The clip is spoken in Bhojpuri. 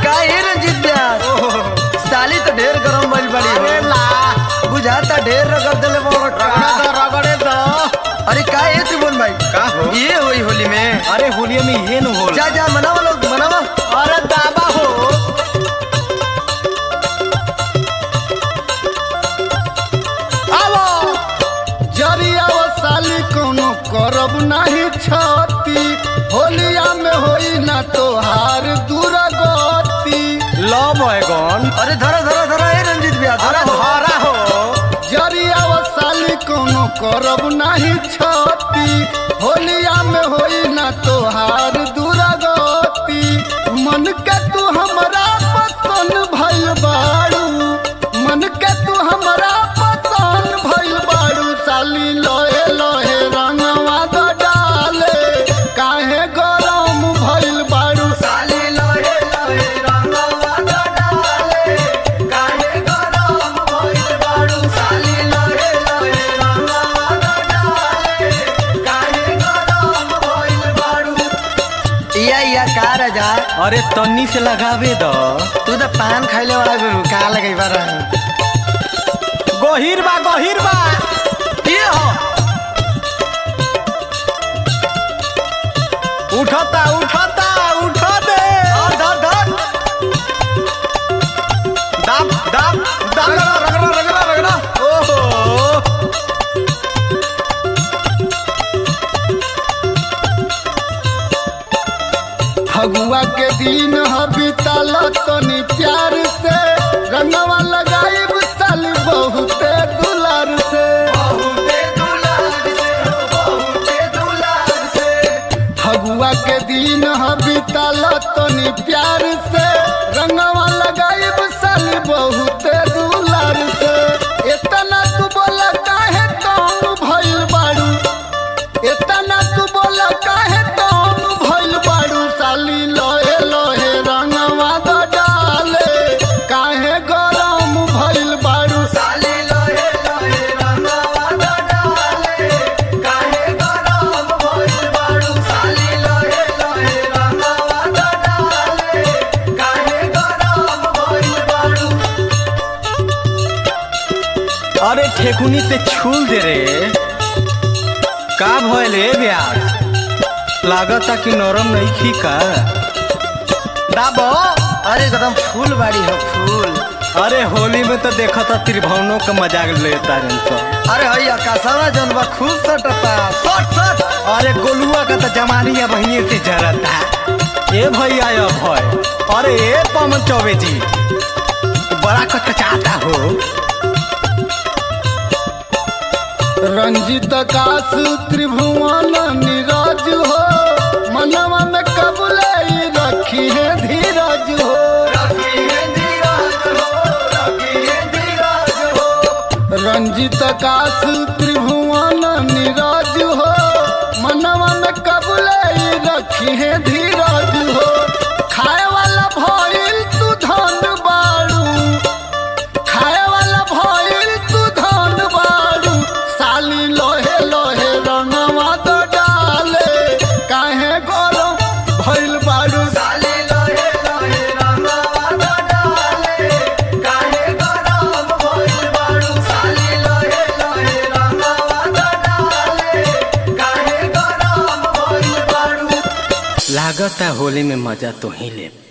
का है रंजीत व्यास साली तो ढेर गरम भइल बड़ी अरे हो ला बुझाता ढेर रगड़ देले मोर रगड़े दो रगड़े दो अरे का है त्रिभुवन भाई का हो? ये होई होली में अरे होलिया में ये न होला जा जा मनाओ लोग मनाओ अरे दाबा हो आवो जरिया वो साली कोनो करब नहीं छती होलिया में होई ना तोहार दुर्गति लो बैगन अरे धरा धरा धरा है रंजीत व्यास अरे धरा हो। हरा हो जरिया वो साली कोनो करब नहीं छती होलिया में होई ना तोहार दुर्गति मन के तू हमरा पसंद भइल बाड़ू मन के तू हमरा पसंद भइल बाड़ू साली लोहे लोहे रंगवा द डाले काहे गरम भइल बाड़ू साली लोहे लोहे रंगवा द डाले काहे गरम भइल बाड़ू साली लोहे लोहे रंगवा द डाले काहे गरम भइल बाड़ू या या का राजा अरे तन्नी से लगावे दो तू तो पान खाइले वाला गुरु का लगई बार गहिर बा गहिर बा ये हो उठता उठता उठा दे और धर धर दाब दाब दाब रगड़ा रगड़ा रगड़ा रगड़ा ओहो फगुआ के दिन ह बीतल तनी प्यार से रंगवा लगाइब साली बहुते दुलार से बहुते दुलार से हो बहुते दुलार से फगुआ के दिन ह बीतल तनी प्यार से रंगवा लगाइब साली बहुते दुलार से इतना तू बोल काहे कौन भइल बाड़ू इतना तू बोल काहे कौन भइल बाड़ू साली लोहे लोहे रंगवा द डाले काहे गरम भइल बाड़ू साली लोहे लोहे रंगवा द डाले काहे गरम भइल बाड़ू साली लोहे लोहे रंगवा द डाले काहे गरम भइल बाड़ू अरे ठेकुनी से छूल दे रे का भइल ए ब्यास लागता कि नरम नहीं खी का दाबो अरे एकदम फूल बाड़ी हो फूल अरे होली में तो देखा था त्रिभुवनों का मजाक लेता रहे सब अरे हई आकाशवा जौन बा खूब सटता सट सट अरे गोलुआ का तो जमानिया बहिनी से जरता ए भैया ये भय अरे ए पवन चौबे जी बड़ा कचकचाता हो रंजित काश त्रिभुवन नीरज हो मनवा में कबले रखी है धीरज हो रखी है धीरज हो रखी है धीरज हो रंजित काश त्रिभुवन नीरज हो मनवा में कबले रखी है धीरज हो खाए वाला भइल तू धन बाड़ू खाए वाला भइल तू धन बाड़ू साली लोहे लोहे रंगवा तो डाले काहे गरम भइल बाड़ू साली लोहे लोहे रंगवा द डाले काहे गरम भइल बाड़ू साली लोहे लोहे रंगवा द डाले काहे गरम भइल बाड़ू लागता होली में मजा तो ही ले